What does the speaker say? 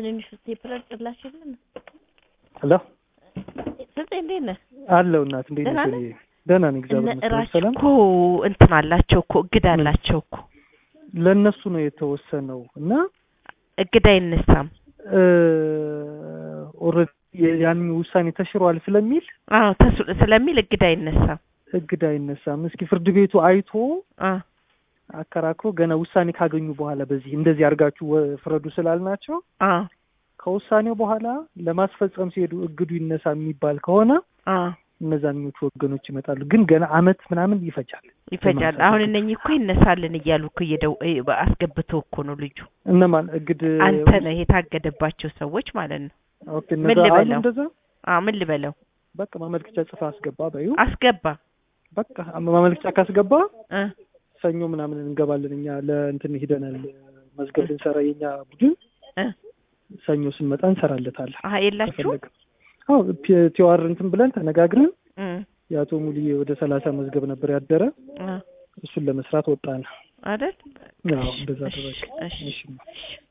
ትንንሹ ስቴፕለር ጭላሽ የለም። ሄሎ ስልጤ እንዴት ነህ? አለው እናት እንዴት ደህና ነሽ? ነህ? ወዲዬ? ደህና ነኝ እነ እግዚአብሔር ይመስገን እራች ሰላም። እኮ እንትን አላቸው እኮ እግድ ምን? አላቸው እኮ ለእነሱ ነው የተወሰነው እና እግድ አይነሳም። ኦልሬዲ ያን ውሳኔ ተሽሯል ስለሚል አዎ ተሱ- ስለሚል እግድ አይነሳም። እግድ አይነሳም። እስኪ ፍርድ ቤቱ አይቶ አ አከራክሮ ገና ውሳኔ ካገኙ በኋላ በዚህ እንደዚህ አድርጋችሁ ወ- ፍረዱ ስላልናቸው አ ከውሳኔው በኋላ ለማስፈጸም ሲሄዱ እግዱ ይነሳ የሚባል ከሆነ አ እነዛኞቹ ወገኖች ይመጣሉ። ግን ገና አመት ምናምን ይፈጃል። ይፈጃል። ለማንሳት አሁን እግድ። እነኚህ እኮ ይነሳልን እያሉ እኮ እየደው እ- አስገብተው እኮ ነው ልጁ እነማን እግድ አንተ ነህ የታገደባቸው ሰዎች ማለት ነው። ኦኬ ምን እነዛ አሉ ልበለው? እንደዛ አ ምን ልበለው? በቃ ማመልከቻ ጽፋ አስገባ በዩ አስገባ በቃ ማመልከቻ ካስገባ እ ሰኞ ምናምን እንገባለን እኛ ለእንትን ሂደናል መዝገብ ልንሰራ የኛ ቡድን እ ሰኞ ስንመጣ እንሰራለታለን። አሀ የላችሁ ከፈለገ አዎ ፒ- ቲዋር እንትን ብለን ተነጋግረን እ የአቶ ሙሉዬ ወደ ሰላሳ መዝገብ ነበር ያደረ እ እሱን ለመስራት ወጣን። አይደል? አዎ እንደዛ እሺ፣ አደረግን። እሺ፣ እሺ እሺ